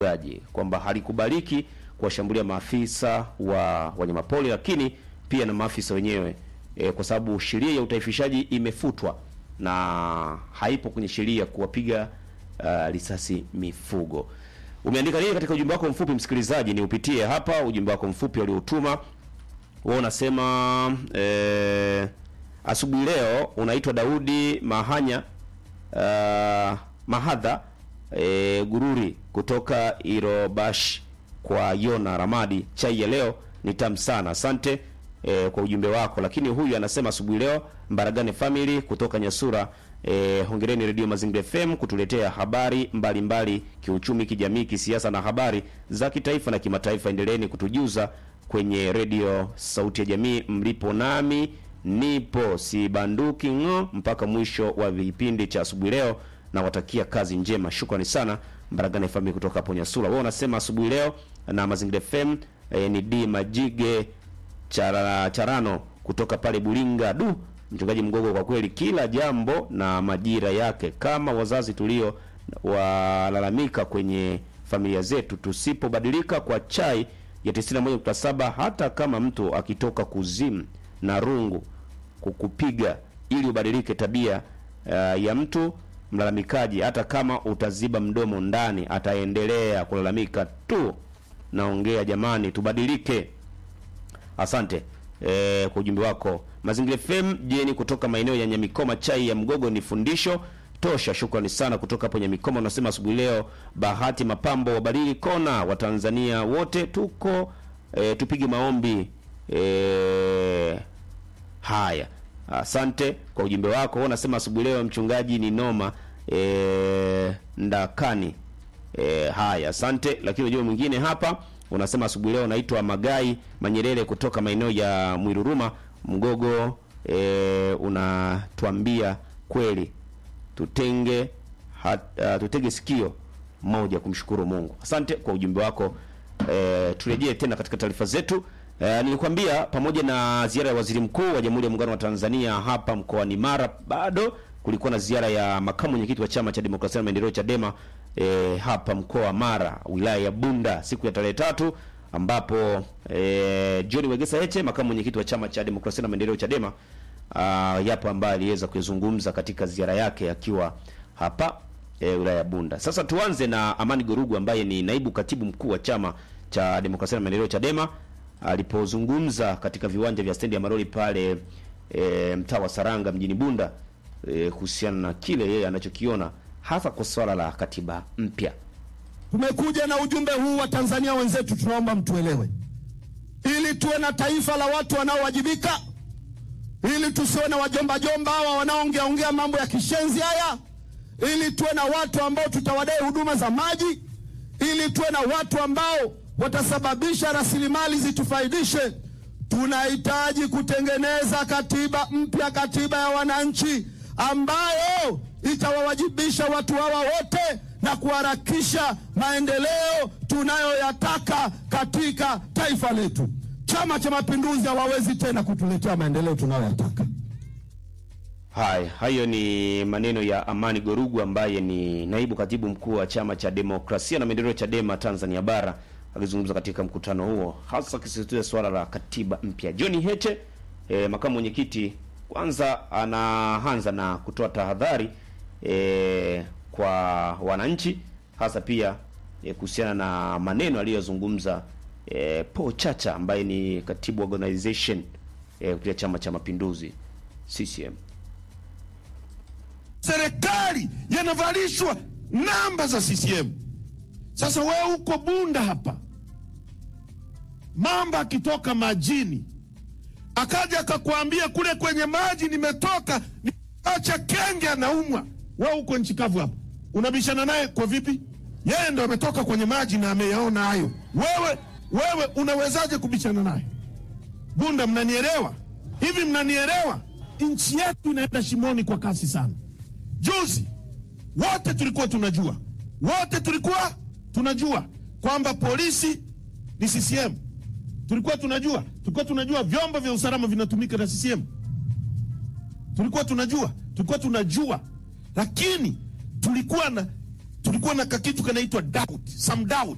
ufugaji kwamba halikubaliki kuwashambulia maafisa wa wanyamapori, lakini pia na maafisa wenyewe e, kwa sababu sheria ya utaifishaji imefutwa na haipo kwenye sheria kuwapiga uh, risasi mifugo. Umeandika nini katika ujumbe wako mfupi msikilizaji? Ni upitie hapa ujumbe wako mfupi uliotuma wewe. Unasema eh, asubuhi leo unaitwa Daudi Mahanya uh, Mahadha eh, Gururi kutoka Irobash kwa Yona Ramadi. Chai ya leo ni tamu sana, asante eh, kwa ujumbe wako. Lakini huyu anasema asubuhi leo Mbaragane family kutoka Nyasura eh, hongereni Radio Mazingira FM kutuletea habari mbalimbali mbali, kiuchumi, kijamii, kisiasa na habari za kitaifa na kimataifa. Endeleeni kutujuza kwenye redio Sauti ya Jamii mlipo, nami nipo sibanduki ng'o mpaka mwisho wa vipindi cha asubuhi leo. Nawatakia kazi njema, shukrani sana Mbaragane family kutoka hapo Nyasura. Wewe unasema asubuhi leo na Mazingira FM eh, ni D Majige Chara, Charano kutoka pale Bulinga. Du, mchungaji Mgogo, kwa kweli kila jambo na majira yake. Kama wazazi tulio walalamika kwenye familia zetu, tusipobadilika kwa chai ya 91.7 hata kama mtu akitoka kuzimu na rungu kukupiga ili ubadilike tabia uh, ya mtu mlalamikaji, hata kama utaziba mdomo ndani, ataendelea kulalamika tu. Naongea jamani, tubadilike. Asante e, kwa ujumbe wako. Mazingira FM jeni kutoka maeneo ya Nyamikoma, chai ya mgogo ni fundisho tosha. Shukrani sana kutoka hapo Nyamikoma. Unasema asubuhi leo Bahati Mapambo wabariki kona wa Tanzania wote tuko e, tupige maombi e, haya. Asante kwa ujumbe wako. Unasema asubuhi leo mchungaji ni noma e, ndakani e, haya, asante. Lakini ujumbe mwingine hapa unasema asubuhi leo naitwa Magai Manyerere kutoka maeneo ya Mwiruruma Mgogo. E, unatuambia kweli tutenge hat, uh, tutege sikio moja kumshukuru Mungu. Asante kwa ujumbe wako. E, turejee tena katika taarifa zetu. E, nilikwambia pamoja na ziara ya waziri mkuu wa Jamhuri ya Muungano wa Tanzania hapa mkoani Mara, bado kulikuwa na ziara ya makamu mwenyekiti wa Chama cha Demokrasia na Maendeleo Chadema e, hapa mkoa wa Mara, wilaya ya Bunda siku ya tarehe tatu ambapo e, John Wegesa Heche makamu mwenyekiti wa Chama cha Demokrasia na Maendeleo Chadema uh, yapo ambaye aliweza kuzungumza katika ziara yake akiwa hapa e, wilaya ya Bunda. Sasa tuanze na Amani Gorugu ambaye ni naibu katibu mkuu wa Chama cha Demokrasia na Maendeleo Chadema alipozungumza katika viwanja vya stendi ya Maroli pale e, mtaa wa Saranga mjini Bunda e, kuhusiana na kile yeye anachokiona hasa kwa swala la katiba mpya. Tumekuja na ujumbe huu wa Tanzania wenzetu, tunaomba mtuelewe, ili tuwe na taifa la watu wanaowajibika, ili tusiwe na wajomba jomba hawa wanaoongea ongea mambo ya kishenzi haya, ili tuwe na watu ambao tutawadai huduma za maji, ili tuwe na watu ambao watasababisha rasilimali zitufaidishe. Tunahitaji kutengeneza katiba mpya, katiba ya wananchi ambayo itawawajibisha watu hawa wote na kuharakisha maendeleo tunayoyataka katika taifa letu. Chama cha Mapinduzi hawawezi tena kutuletea maendeleo tunayoyataka. Haya, hayo ni maneno ya Amani Gorugu ambaye ni naibu katibu mkuu wa Chama cha Demokrasia na Maendeleo Chadema Tanzania Bara akizungumza katika mkutano huo, hasa akisisitiza swala la katiba mpya. John Heche eh, makamu mwenyekiti, kwanza anaanza na kutoa tahadhari eh, kwa wananchi hasa pia eh, kuhusiana na maneno aliyozungumza eh, Paul Chacha ambaye ni katibu organization eh, kupitia Chama cha Mapinduzi CCM. serikali yanavalishwa namba za CCM. Sasa wewe uko Bunda hapa, mamba akitoka majini akaja akakwambia kule kwenye maji nimetoka, acha kenge anaumwa, wewe uko nchi kavu hapa, unabishana naye kwa vipi? Yeye ndo ametoka kwenye maji na ameyaona hayo. Wewe wewe unawezaje kubishana naye? Bunda, mnanielewa hivi? Mnanielewa? Nchi yetu inaenda shimoni kwa kasi sana. Juzi wote tulikuwa tunajua, wote tulikuwa tunajua kwamba polisi ni CCM. Tulikuwa tunajua, tulikuwa tunajua vyombo vya usalama vinatumika na CCM. Tulikuwa tunajua, tulikuwa tunajua, lakini tulikuwa na tulikuwa na kakitu kanaitwa doubt, some doubt